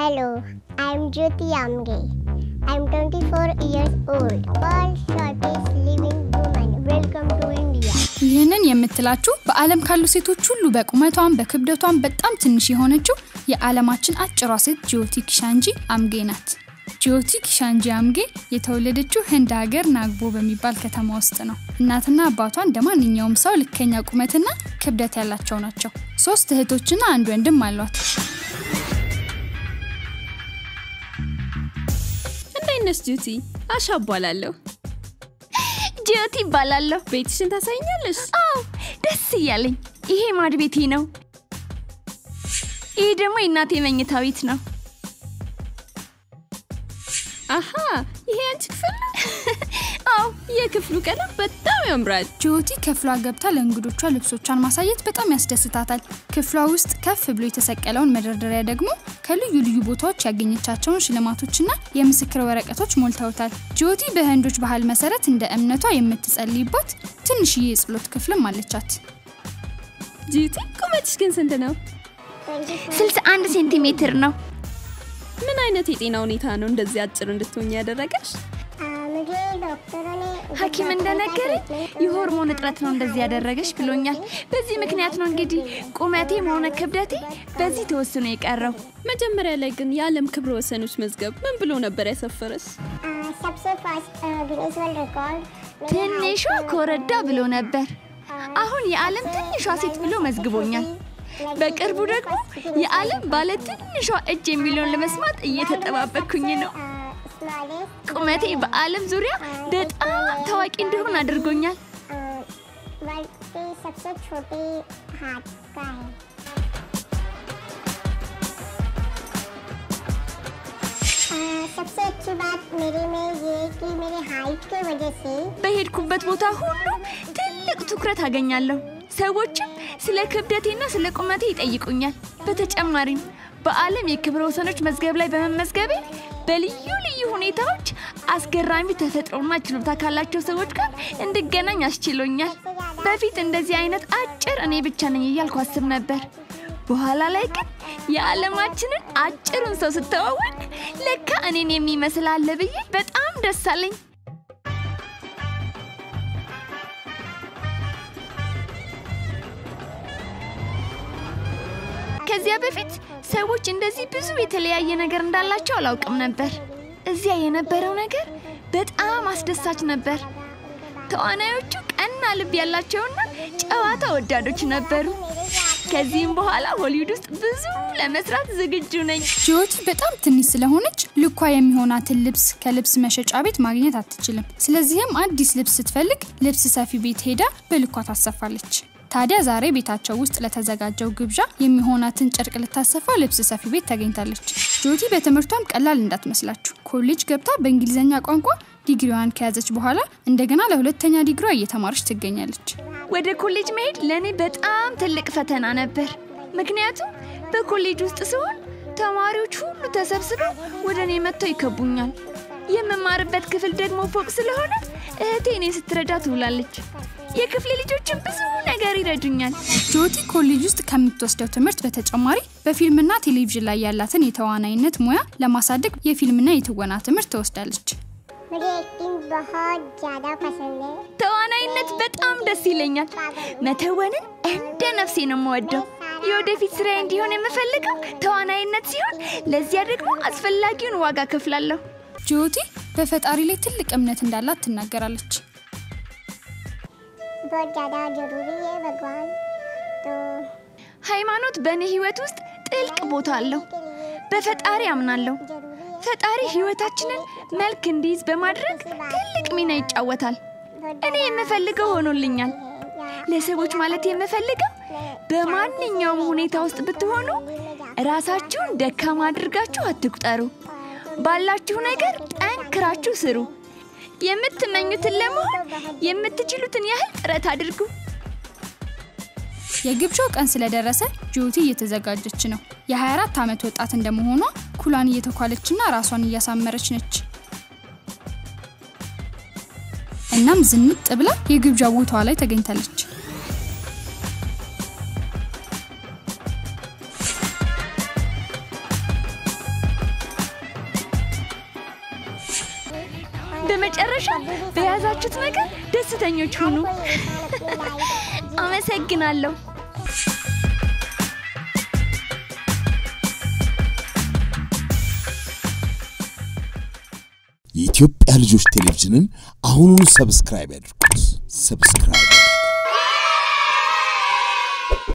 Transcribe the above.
Hello, I'm Jyoti Amge. I'm 24 years old, world's shortest living woman. Welcome to India. ይህንን የምትላችሁ በዓለም ካሉ ሴቶች ሁሉ በቁመቷም በክብደቷም በጣም ትንሽ የሆነችው የዓለማችን አጭሯ ሴት ጂዮቲ ኪሻንጂ አምጌ ናት። ጂዮቲ ኪሻንጂ አምጌ የተወለደችው ህንድ ሀገር ናግቦ በሚባል ከተማ ውስጥ ነው። እናትና አባቷ እንደ ማንኛውም ሰው ልከኛ ቁመትና ክብደት ያላቸው ናቸው። ሶስት እህቶችና አንድ ወንድም አሏት። እንዴት ነሽ ጁቲ? አሻ እባላለሁ። ጂዮቲ ይባላለሁ። ቤትሽን ታሳይኛለሽ? አዎ ደስ እያለኝ። ይሄ ማድ ቤቴ ነው። ይሄ ደግሞ የእናቴ መኝታ ቤት ነው። አሃ ይሄ አንቺ ክፍል ነው? አዎ የክፍሉ ቀለም በጣም ያምራል። ጂዮቲ ክፍሏ ገብታ ለእንግዶቿ ልብሶቿን ማሳየት በጣም ያስደስታታል። ክፍሏ ውስጥ ከፍ ብሎ የተሰቀለውን መደርደሪያ ደግሞ ከልዩ ልዩ ቦታዎች ያገኘቻቸውን ሽልማቶችና የምስክር ወረቀቶች ሞልተውታል። ጂዮቲ በህንዶች ባህል መሰረት እንደ እምነቷ የምትጸልይባት ትንሽዬ የጸሎት ክፍልም አለቻት። ጁቲ ቁመትሽ ግን ስንት ነው? 61 ሴንቲሜትር ነው። ምን አይነት የጤና ሁኔታ ነው እንደዚህ አጭር እንድትሆኝ ያደረገሽ? आ, मुझे डॉक्टरों ने ሐኪም እንደነገረኝ የሆርሞን እጥረት ነው እንደዚህ ያደረገሽ ብሎኛል። በዚህ ምክንያት ነው እንግዲህ ቁመቴም ሆነ ክብደቴ በዚህ ተወስኖ የቀረው። መጀመሪያ ላይ ግን የዓለም ክብረ ወሰኖች መዝገብ ምን ብሎ ነበር ያሰፈረሽ? आ, सबसे first Guinness world record ትንሿ ኮረዳ ብሎ ነበር። አሁን የዓለም ትንሿ ሴት ብሎ መዝግቦኛል። በቅርቡ ደግሞ የዓለም ባለ ትንሿ እጅ የሚለውን ለመስማት እየተጠባበቅኩኝ ነው። smallest ቁመቴ በዓለም ዙሪያ በጣም ታዋቂ እንዲሆን አድርጎኛል። world के सबसे छोटे हाथ का है आ, सबसे अच्छी बात मेरे में ये है कि मेरे हाइट की वजह से በሄድኩበት ቦታ ሁሉ ትልቅ ትኩረት አገኛለሁ። ሰዎችም ስለ ክብደቴና ስለ ቁመቴ ይጠይቁኛል። በተጨማሪም በዓለም የክብረ ወሰኖች መዝገብ ላይ በመመዝገቤ በልዩ ልዩ ሁኔታዎች አስገራሚ ተፈጥሮና ችሎታ ካላቸው ሰዎች ጋር እንድገናኝ አስችሎኛል። በፊት እንደዚህ አይነት አጭር እኔ ብቻ ነኝ እያልኩ አስብ ነበር። በኋላ ላይ ግን የዓለማችንን አጭሩን ሰው ስተዋወቅ ለካ እኔን የሚመስል አለ ብዬ በጣም ደስ አለኝ። ከዚያ በፊት ሰዎች እንደዚህ ብዙ የተለያየ ነገር እንዳላቸው አላውቅም ነበር። እዚያ የነበረው ነገር በጣም አስደሳች ነበር። ተዋናዮቹ ቀና ልብ ያላቸውና ጨዋታ ወዳዶች ነበሩ። ከዚህም በኋላ ሆሊውድ ውስጥ ብዙ ለመስራት ዝግጁ ነኝ። ጂዮቲ በጣም ትንሽ ስለሆነች ልኳ የሚሆናትን ልብስ ከልብስ መሸጫ ቤት ማግኘት አትችልም። ስለዚህም አዲስ ልብስ ስትፈልግ ልብስ ሰፊ ቤት ሄዳ በልኳ ታሰፋለች። ታዲያ ዛሬ ቤታቸው ውስጥ ለተዘጋጀው ግብዣ የሚሆናትን ጨርቅ ልታሰፋ ልብስ ሰፊ ቤት ተገኝታለች። ጂዮቲ በትምህርቷም ቀላል እንዳትመስላችሁ ኮሌጅ ገብታ በእንግሊዝኛ ቋንቋ ዲግሪዋን ከያዘች በኋላ እንደገና ለሁለተኛ ዲግሪዋ እየተማረች ትገኛለች። ወደ ኮሌጅ መሄድ ለእኔ በጣም ትልቅ ፈተና ነበር። ምክንያቱም በኮሌጅ ውስጥ ሲሆን ተማሪዎች ሁሉ ተሰብስበው ወደ እኔ መጥተው ይከቡኛል። የምማርበት ክፍል ደግሞ ፎቅ ስለሆነ እህቴ እኔ ስትረዳ ትውላለች። የክፍሌ ልጆችን ብዙ ነገር ይረዱኛል። ጂዮቲ ኮሌጅ ውስጥ ከምትወስደው ትምህርት በተጨማሪ በፊልምና ቴሌቪዥን ላይ ያላትን የተዋናይነት ሙያ ለማሳደግ የፊልምና የትወና ትምህርት ትወስዳለች። मुझे एक्टिंग बहुत ज़्यादा पसंद है ተዋናይነት በጣም ደስ ይለኛል። መተወንን እንደ ነፍሴ ነው የምወደው። የወደፊት ስራዬ እንዲሆን የምፈልገው ተዋናይነት ሲሆን ለዚያ ደግሞ አስፈላጊውን ዋጋ ከፍላለሁ። ጂዮቲ በፈጣሪ ላይ ትልቅ እምነት እንዳላት ትናገራለች። बहुत ज़्यादा ज़रूरी है भगवान तो ሃይማኖት በእኔ ህይወት ውስጥ ጥልቅ ቦታ አለው። በፈጣሪ አምናለሁ። ፈጣሪ ህይወታችንን መልክ እንዲይዝ በማድረግ ትልቅ ሚና ይጫወታል። እኔ የምፈልገው ሆኖልኛል። ለሰዎች ማለት የምፈልገው በማንኛውም ሁኔታ ውስጥ ብትሆኑ ራሳችሁን ደካማ አድርጋችሁ አትቁጠሩ። ባላችሁ ነገር ጠንክራችሁ ስሩ። የምትመኙትን ለመሆን የምትችሉትን ያህል ጥረት አድርጉ። የግብዣው ቀን ስለደረሰ ጂዮቲ እየተዘጋጀች ነው። የ24 ዓመት ወጣት እንደመሆኗ ኩሏን እየተኳለችና ራሷን እያሳመረች ነች። እናም ዝንጥ ብላ የግብዣ ቦታዋ ላይ ተገኝታለች። በመጨረሻ በያዛችሁት ነገር ደስተኞች ሁኑ። አመሰግናለሁ። የኢትዮጵያ ልጆች ቴሌቪዥንን አሁኑኑ ሰብስክራይብ ያድርጉት። ሰብስክራይብ